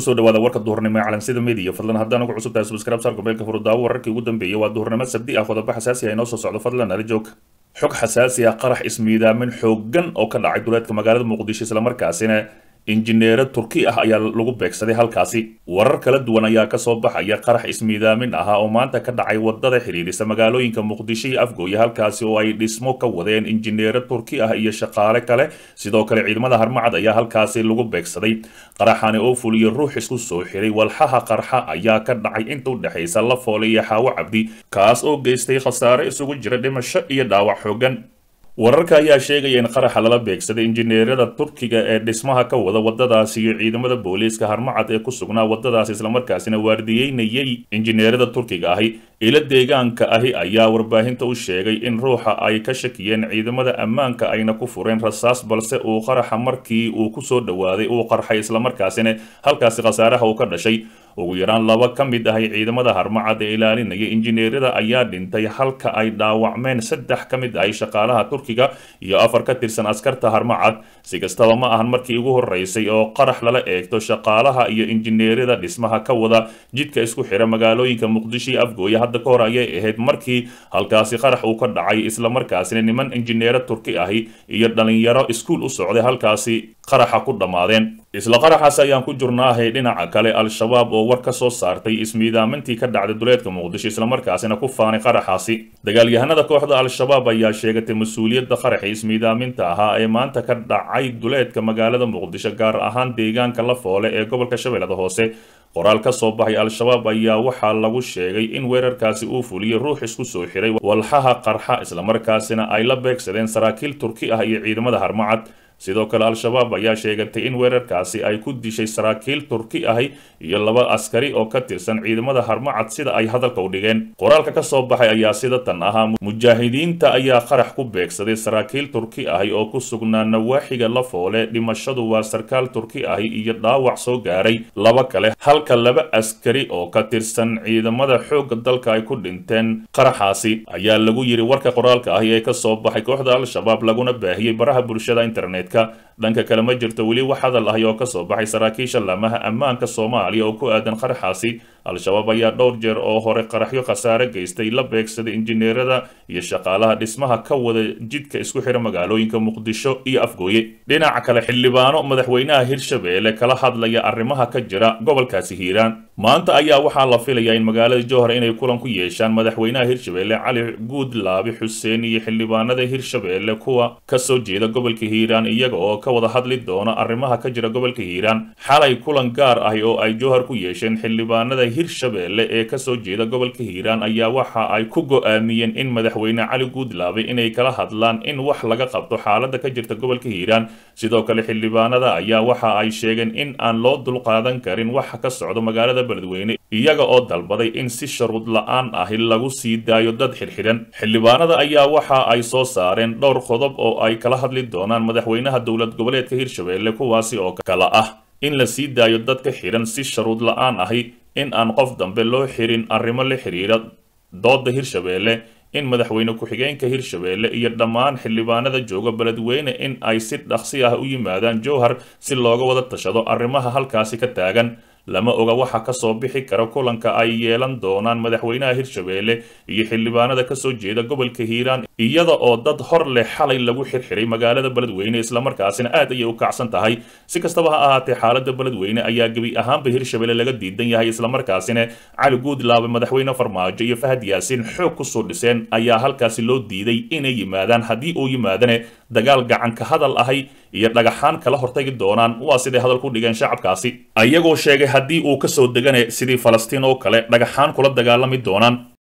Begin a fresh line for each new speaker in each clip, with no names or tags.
kusoo dhawaada warka duhurnimo ee calansida media fadlan haddaan ugu cusub tahay subscribe saarka beelka furudaawo wararkii ugu dambeeyay waa duhurnimo sabdi ah qodobo xasaasi ah inoo soo socdo fadlan nala joog xog xasaasi ah qarax ismiidaamin xooggan oo ka dhacay duleedka magaalada muqdisho islamarkaasina injineero turki ah ayaa lagu beegsaday halkaasi warar kala duwan ayaa kasoo baxaya qarax ismiidaamin ahaa oo maanta ka dhacay wadada xidhiidhisa magaalooyinka muqdisho iyo afgooye halkaasi oo ay dhismo ka wadeen injineero turki ah iyo shaqaale kale sidoo kale ciidamada harmacad ayaa halkaasi lagu beegsaday qaraxani oo fuliyo ruux isku soo xiray walxaha qarxa ayaa ka dhacay inta u dhexaysa lafoole iyo xaawo cabdi kaas oo geystay khasaare isugu jira dhimasho iyo dhaawac xoogan wararka ayaa sheegaya in qaraxa lala beegsaday injineerada turkiga ee dhismaha ka wada wadadaasi iyo ciidamada booliiska harmacad ee ku sugnaa wadadaasi islamarkaasina waardiyeynayay injineerada turkiga ahi ilo deegaanka ahi ayaa warbaahinta u sheegay in ruuxa ay ka shakiyeen ciidamada ammaanka ayna ku fureen rasaas balse uu qaraxa markii uu kusoo dhowaaday uu qarxay islamarkaasina halkaasi khasaaraha uu ka dhashay ugu yaraan laba ka mid ahay ciidamada harmacad ee ilaalinaya injineerada ayaa dhintay halka ay dhaawacmeen saddex ka mid ahay shaqaalaha turkiga iyo afar ka tirsan askarta harmacad si kastaba ma ahan markii ugu horeysay oo qarax lala eegto shaqaalaha iyo injineerada dhismaha ka wada jidka isku xira magaalooyinka muqdisho iyo afgooye hadda ka hor ayay ahayd markii halkaasi qarax uu ka dhacay islamarkaasina niman injineero turki ahi iyo dhalinyaro iskuul u socday halkaasi qaraxa ku dhammaadeen isla qaraxaas ayaan ku jurnaahay dhinaca kale al-shabaab oo war ka soo saartay ismiidaamintii ka dhacday duleedka muqdisho islamarkaasina ku faanay qaraxaasi dagaalyahanada kooxda al-shabaab ayaa sheegatay mas-uuliyadda qaraxa ismiidaaminta ahaa ee maanta ka dhacay duleedka magaalada muqdisho gaar ahaan deegaanka lafoole ee gobolka shabeellada hoose qoraal ka soo baxay al-shabaab ayaa waxaa lagu sheegay in weerarkaasi uu fuliyey ruux isku soo xiray walxaha qarxa islamarkaasina ay la beegsadeen saraakiil turki ah iyo ciidamada harmacad sidoo kale al-shabaab ayaa sheegatay in weerarkaasi ay ku dishay saraakiil turki ahi iyo laba askari oo ka tirsan ciidamada harmacad sida ay hadalka u dhigeen qoraalka ka soo baxay ayaa sida tan ahaa mujaahidiinta ayaa qarax ku beegsaday saraakiil turki ahi oo ku sugnaa nawaaxiga lafoole dhimashadu waa sarkaal turki ahi iyo dhaawac soo gaaray laba kale halka laba askari oo ka tirsan ciidamada xoogga dalka ay ku dhinteen qaraxaasi ayaa lagu yiri warka qoraalka ahi ee kasoo baxay kooxda al-shabaab laguna baahiyey baraha bulshada internet dhanka kale ma jirto weli wax hadal ahi oo kasoo baxay saraakiisha laamaha ammaanka soomaaliya oo ku aadan qaraxaasi al-shabaab ayaa dhowr jeer oo hore qaraxyo khasaare geystay la beegsaday injineerada iyo shaqaalaha dhismaha ka wada jidka isku xira magaalooyinka muqdisho iyo afgooye dhinaca kale xildhibaano madaxweynaha hirshabeelle kala hadlaya arrimaha ka jira gobolkaasi hiiraan maanta ayaa waxaa la filayaa in magaalada jowhar inay kulan ku yeeshaan madaxweynaha hirshabeelle cali guudlaabi xuseen iyo xildhibaanada hirshabeelle kuwa kasoo jeeda gobolka hiiraan iyaga oo ka wada hadli doona arrimaha ka jira gobolka hiiraan xalay kulan gaar ah oo ay jowhar ku yeesheen xildhibaanada hirshabeelle ee kasoo jeeda gobolka hiiraan ayaa waxa ay ku go-aamiyeen in madaxweyne cali guudlaabe inay kala hadlaan in wax laga qabto xaalada ka jirta gobolka hiiraan sidoo kale xildhibaanada ayaa waxa ay sheegeen in aan loo dulqaadan karin waxa ka socdo magaalada beledweyne iyaga oo dalbaday in si sharuud la-aan ahi lagu sii daayo dad xidhxidhan xildhibaanada ayaa waxa ay soo saareen dhowr qodob oo ay kala hadli doonaan madaxweynaha dowlad goboleedka hirshabeelle kuwaasi oo kala ah in la sii daayo dadka xidhan si sharuud la-aan ahi in aan qof dambe loo xirin arrimo la xiriira dooda hirshabeelle in madaxweyne ku-xigeenka hirshabeelle iyo dhammaan xildhibaanada jooga beledweyne in ay si dhaqsi ah u yimaadaan jowhar si looga wada tashado arrimaha halkaasi ka taagan lama oga waxa kasoo bixi kara kulanka ay yeelan doonaan madaxweynaha hirshabeelle iyo xildhibaanada kasoo jeeda gobolka hiiraan iyada oo dad hor leh xalay lagu xirxiray magaalada beledweyne islamarkaasina aad ayay u kacsan tahay si kastaba ha ahaatee xaalada beledweyne ayaa gebi ahaanba hirshabeelle laga diidan yahay islamarkaasina cali guudlaabe madaxweyne farmaajo iyo fahad yaasiin xoog kusoo dhiseen ayaa halkaasi loo diiday inay yimaadaan haddii uu yimaadane dagaal gacanka hadal ahay iyo dhagaxaan kala hortagi doonaan waa siday hadal ku dhigeen shacabkaasi ayagoo sheegay haddii uu kasoo degane sidii falastiin oo kale dhagaxaan kula dagaalami doonaan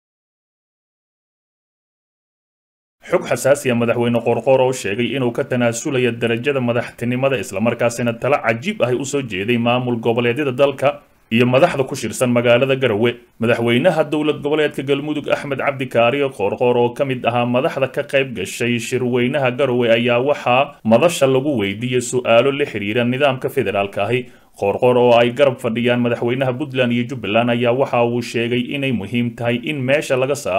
xog xasaasiya madaxweyne qorqoor oo sheegay inuu ka tanaasulaya darajada madaxtinimada islamarkaasina talo cajiib ahi usoo jeeday maamul goboleedyada dalka iyo madaxda ku shirsan magaalada garowe madaxweynaha dowlad goboleedka galmudug axmed cabdi kaariyo qoorqoor oo ka mid ahaa madaxda ka qayb gashay shirweynaha garowe ayaa waxaa madasha lagu weydiiyey su-aalo la xiriira nidaamka federaalka ahi qoorqoor oo ay garab fadhiyaan madaxweynaha puntland iyo jubbaland ayaa waxa uu sheegay inay muhiim tahay in meesha laga saaro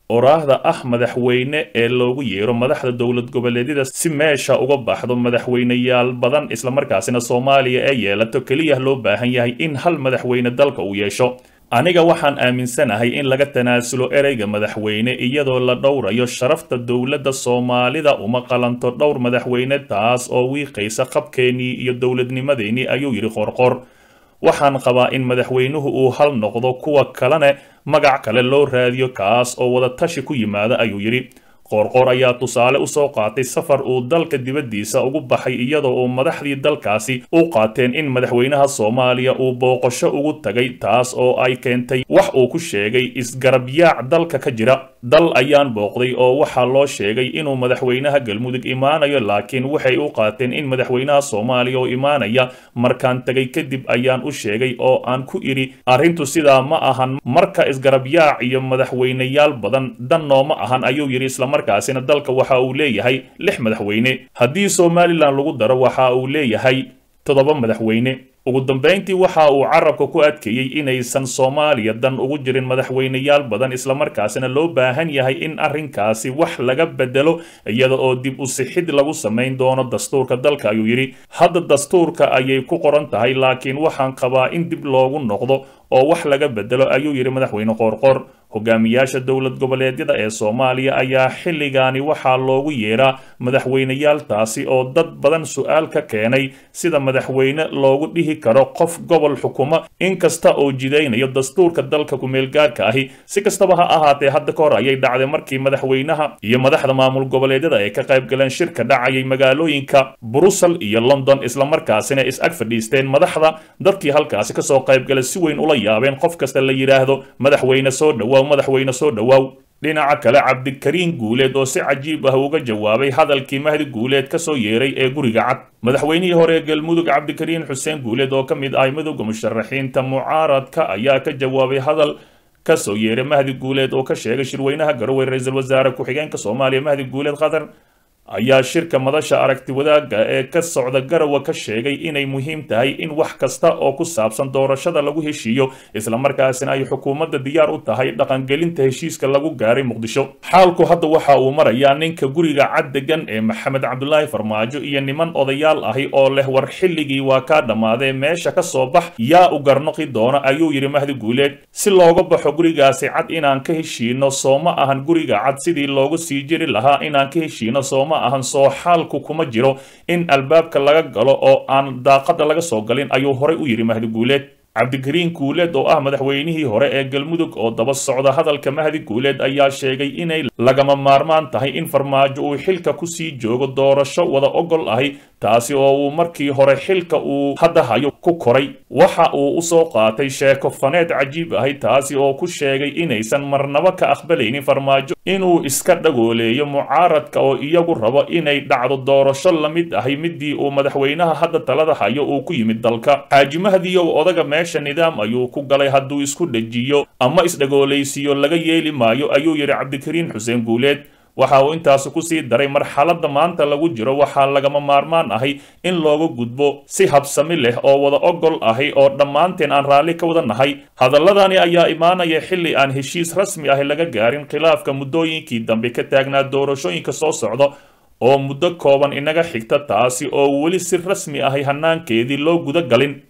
oraahda ah madaxweyne ee loogu yeero madaxda dowlad goboleedyada si meesha uga baxdo madaxweyneyaal badan islamarkaasina soomaaliya ee yeelato keliya loo baahan yahay in hal madaxweyne dalka uu yeesho aniga waxaan aaminsanahay in laga tanaasulo ereyga madaxweyne iyadoo la dhowrayo sharafta dowladda soomaalida uma qalanto dhowr madaxweyne taas oo wiiqaysa qabkeennii iyo dowladnimadeennii ayuu yidhi qoorqoor waxaan qabaa in madaxweynuhu uu hal noqdo kuwa kalene magac kale loo raadiyo kaas oo wada tashi ku yimaada ayuu yidhi qoorqoor ayaa tusaale u soo qaatay safar uu dalka dibaddiisa ugu baxay iyadoo uu madaxdii dalkaasi u qaateen in madaxweynaha soomaaliya uu booqasho ugu tagay taas oo ay keentay wax uu ku sheegay isgarabyaac dalka ka jira dal ayaan booqday oo waxaa loo sheegay inuu madaxweynaha galmudug imaanayo laakiin waxay u qaateen in madaxweynaha soomaaliya oo imaanaya markaan tegay kadib ayaan u sheegay oo aan ku idhi arrintu sidaa ma ahan marka isgarabyaac iyo madaxweyneyaal badan dan nooma ahan ayuu yidhi islamarkaasina dalka waxa uu leeyahay lix madaxweyne haddii somalilan lagu daro waxa uu leeyahay toddoba madaxweyne ugu dambayntii waxa uu carabka ku adkeeyey inaysan soomaaliya dan ugu jirin madaxweyneyaal badan islamarkaasina loo baahan yahay in arrinkaasi wax laga bedelo iyada oo dib u sixid lagu samayn doono dastuurka dalka ayuu yidhi hadda dastuurka ayay ku qoran tahay laakiin waxaan qabaa in dib loogu noqdo oo wax laga bedelo ayuu yidhi madaxweyne qoorqoor hogaamiyaasha dowlad goboleedyada ee soomaaliya ayaa xilligaani waxaa loogu yeeraa madaxweyneyaal taasi oo dad badan su-aal ka keenay sida madaxweyne loogu dhihi karo qof gobol xukuma inkasta oo jidaynayo dastuurka dalka kumeelgaarka ahi si kastaba ha ahaatee hadda ka hor ayay dhacday markii madaxweynaha iyo madaxda maamul goboleedyada ay ka qayb galeen shirka dhacayay magaalooyinka brussel iyo london islamarkaasina is ag fadhiisteen madaxda dadkii halkaasi kasoo qaybgalay si weyn ula yaabeen qof kasta la yidhaahdo madaxweyne soo dhowaaw madaxweyne soo dhowaaw dhinaca kale cabdikariin guuleed oo si cajiib ah uga jawaabay hadalkii mahdi guuleed ka soo yeeray ee guriga cad madaxweynihii hore ee galmudug cabdikariin xuseen guuleed oo ka mid ahay midowda musharaxiinta mucaaradka ayaa ka jawaabay hadal ka soo yeeray mahdi guuleed oo ka sheegay shirweynaha garowe ra-iisul wasaare ku-xigeenka soomaaliya mahdi guuleed qatar ayaa shirka madasha aragti wadaagga ee ka socda garowe ka sheegay inay muhiim tahay in wax kasta oo ku saabsan doorashada lagu heshiiyo islamarkaasina ay xukuumadda diyaar u tahay dhaqangelinta heshiiska lagu gaaray muqdisho xaalku hadda waxa uu marayaa ninka guriga cad degan ee maxamed cabdulaahi farmaajo iyo niman odayaal ahi oo leh war xilligii waa kaa dhammaadee meesha ka soo bax yaa u garnoqi doona ayuu yidhi mahdi guuleed si looga baxo gurigaasi cad inaan ka heshiino sooma ahan guriga cad sidii loogu sii jiri lahaa inaan ka heshiino sooma ahan soo xaalku kuma jiro in albaabka laga galo oo aan daaqada laga soo galin ayuu horay u yidhi mahdi guuleed cabdikariin guuleed oo ah madaxweynihii hore ee galmudug oo daba socda hadalka mahdi guuleed ayaa sheegay inay lagama maarmaan tahay in farmaajo uu xilka kusii joogo doorasho wada ogol ahi taasi oo uu markii hore xilka uu hadda hayo ku koray waxa uu usoo qaatay sheeko faneed cajiib ahi taasi oo ku sheegay inaysan marnabo ka aqbalaynin farmaajo inuu iska dhagooleeyo mucaaradka oo iyagu rabo inay dhacdo doorasho la mid ahi midii uu madaxweynaha hadda talada hayo uu ku yimid dalka xaaji mahdiyow odaga meesha nidaam ayuu ku galay hadduu isku dhejiyo ama isdhagoolaysiiyo laga yeeli maayo ayuu yidhi cabdikariin xuseen guuleed waxa uu intaasi kusii daray marxaladda maanta lagu jiro waxaa lagama maarmaan ahi in looga gudbo si habsami leh oo wada ogol ahi oo dhammaanteen aan raalli ka wada nahay hadalladani ayaa imaanaya xilli aan heshiis rasmi ahi laga gaarin khilaafka muddooyinkii dambe ka taagnaa doorashooyinka soo socda oo muddo kooban inaga xigta taasi oo weli si rasmi ahi hanaankeedii loo guda galin